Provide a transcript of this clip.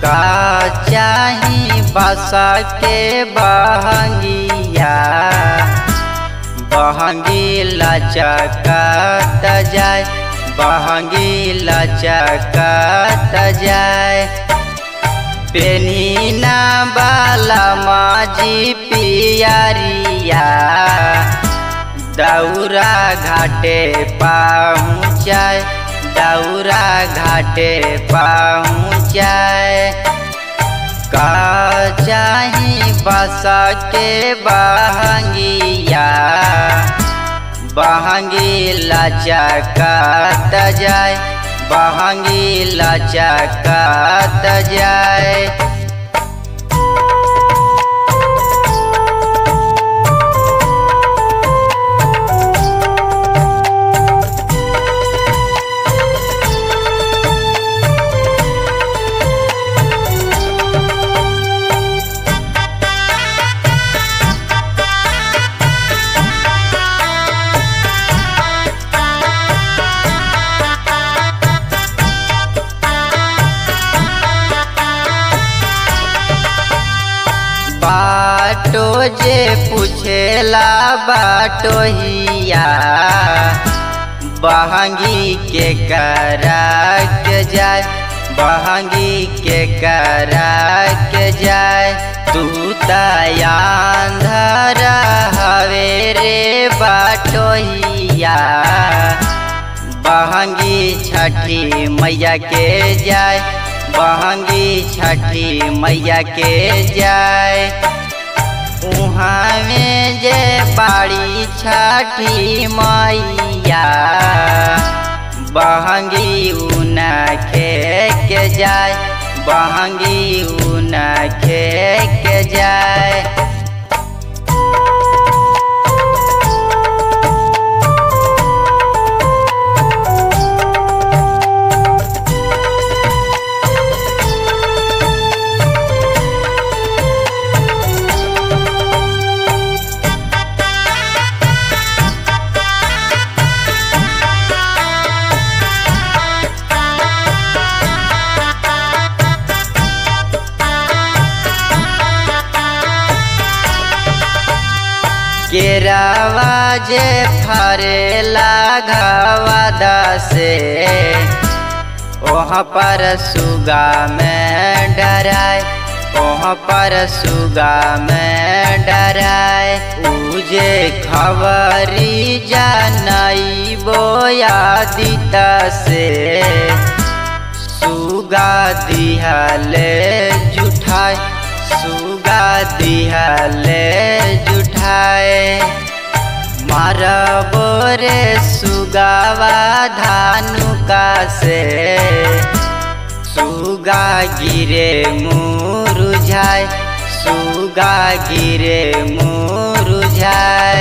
का चाही बसा के बहंगिया बहंगी लचकत जाय बहंगी लचकत जाय पेनीना बाला माजी पियरिया दौरा घाटे पहुँचाय दौरा घाटे पहुँचाय का चाही बसा के बहंगिया बहंगी लचकत जाय बहंगी लचकत जाय बाटो जे पूछेला बाटो हिया बहंगी के करा के जाय बहंगी के करा के जाय तू तयांधर हवे रे बाटो हिया बहंगी छठी मैया के जाय बहंगी छठी मैया के जाय उहाँ में जे बाड़ी छठी मैया बहंगी उना खे के जाय बहंगी उना खे के जाय केरावा जे फरेला घवा दसे वहाँ पर सुगा में डराए वहाँ पर सुगा में डराए उजे खबरी जानई बोया दिता से सुगा दिहले जुठाए सुगा दिहले जुठाए मारबो रे सुगावा धानुका से सुगा गिरे मुरुझाए सुगा गिरे मुरुझाए